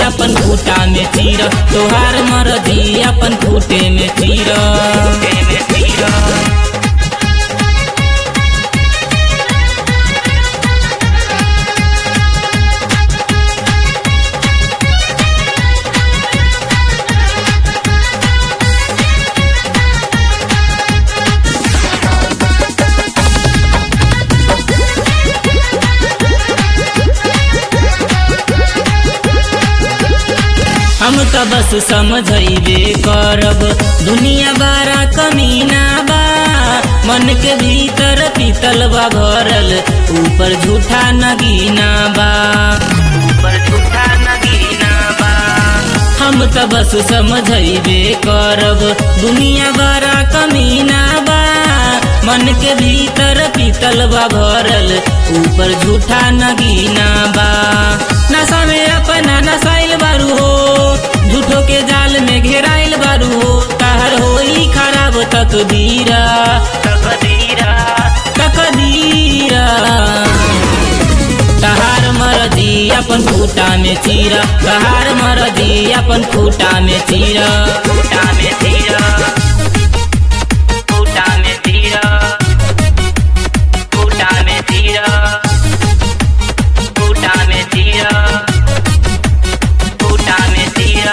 अपन खूटा में चीर तोहार मरजी अपन खूटे में चीर में चीर हम त बस समझैबे करब दुनिया बारा कमीना बा मन के भीतर पीतल बा भरल ऊपर झूठा नगीना बा ऊपर झूठा नगीना बा हम त बस समझैबे करब दुनिया बारा कमीना बा मन के भीतर पीतल बा भरल ऊपर झूठा नगीना बा नशा में अपना नसाइल बारू हो झूठो के जाल में घेराइल बारू हो कहर होई खराब तकदीरा तकदीरा तकदीरा तहार मरदी अपन खूटा में चीरा तहार मरदी अपन खूटा में चीरा खूटा में चीरा खूटा में चीरा खूटा में चीरा खूटा में चीरा खूटा में चीरा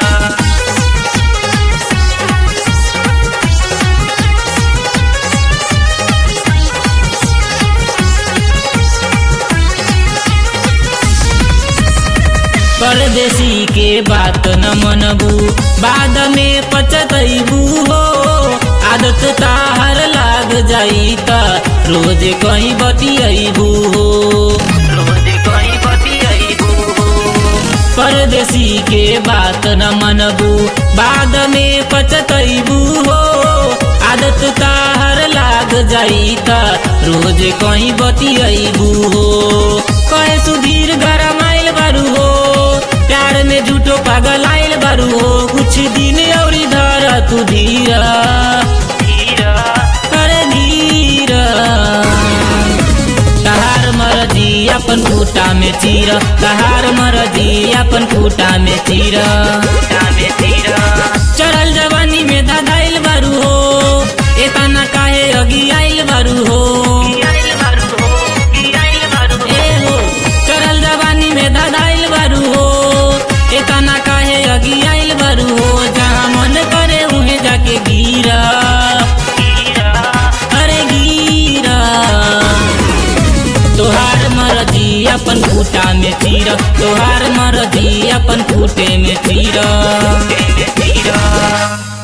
परदेसी के बात न मनबू बाद में पचतैबू हो आदत ताहर लाग जाई त रोज कहीं बतियबू हो रोज कहीं बतियबू हो परदेसी के बात न मनबू बाद में पचतैबू हो आदत ताहर लाग जाई त रोज कहीं बतियबू हो कहे सुधीर गरम आइल बारू हो प्यार में झूठो पागल आइल बारू हो कुछ दिन और धर तू धीरा धीरा अरे धीरा तहार मरजी अपन खूटा में चीर तहार मरजी अपन खूटा में चीर में चीर चढ़ल जवानी में धधाइल बारू हो एतना काहे अगी आइल बारू हो ए हो चढ़ल जवानी में धधाइल बारू हो एतना काहे अगी आइल बारू हो जहाँ मन करे उहे जाके गिरा अरे गिरा तोहार मरजी अपन खूटा में चीर तोहार मरजी अपन खूटे में चीर